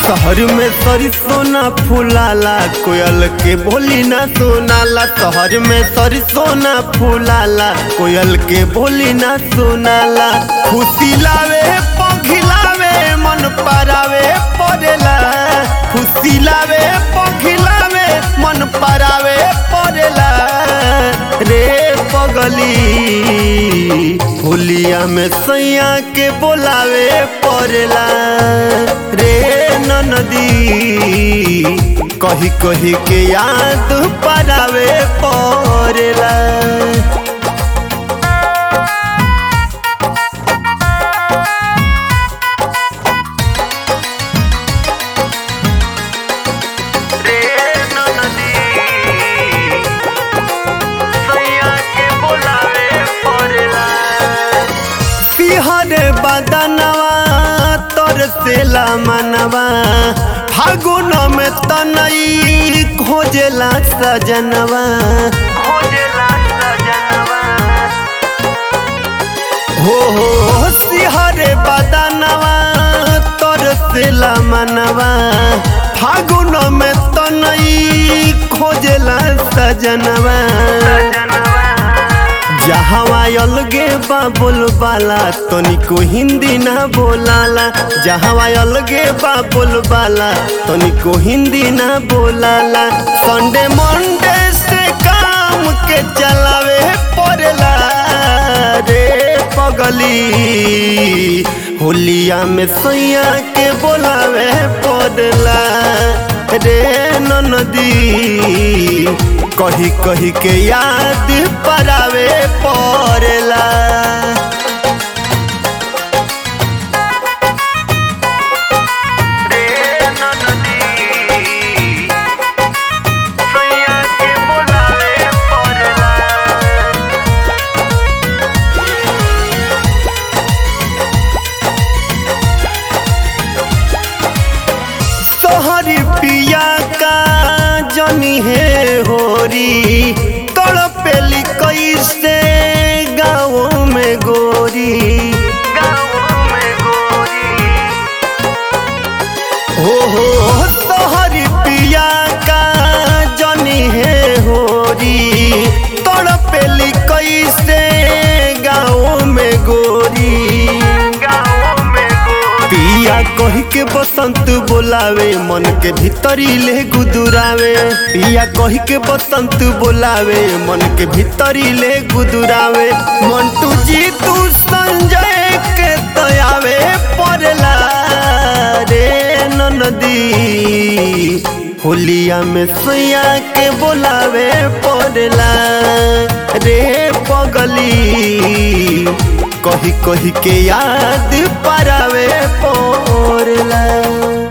शहर में सरसों ना फुलाला कोयल के बोली ना सुनाला शहर में सरसों ना फुलाला कोयल के बोली ना सुनाला खुशी लावे पखिलावे मन परावे पड़ेला खुशी लावे पखिलावे मन परावे पड़ेला रे पगली होलिया में सैया के बोलावे पड़ेला रे नदी कही कही के याद परावे पड़ेला रे नदी सैया के बोलावे पड़ेला पिहरे बदनवा तोर सेला मनवा फागुन में तनई खोजेला सजनवा खोजेला सजनवा हो हो सिहरे बदनवा तोर सेला मनवा फागुन में तनई खोजेला सजनवा जहवा अलगे बा बोलबाला तनिको हिंदी ना बोलाला जहवा अलगे बा बोलबाला तनिको हिंदी ना बोलाला संडे मंडे से काम के चलावे पड़ेला रे पगली होलिया में सैया के बोलावे पड़ेला रे नदी कही कही के याद परावे पड़ेला तोहरी पिया का जनी है होरी तड़पेली कैसे गाँव में गोरी हो हो तोहरी पिया का जनी है होरी तड़पेली कैसे गाँव में गोरी पिया कही के बसंत बोलावे मन के भीतरी ले गुदुरावे पिया कही के बसंत बोलावे मन के भीतरी ले गुदुरावे मंटू जी तू संजय के तयावे पड़ला रे नदी होलिया में सैया के बोलावे पड़ला रे पगली कही कही के याद परावे पड़ला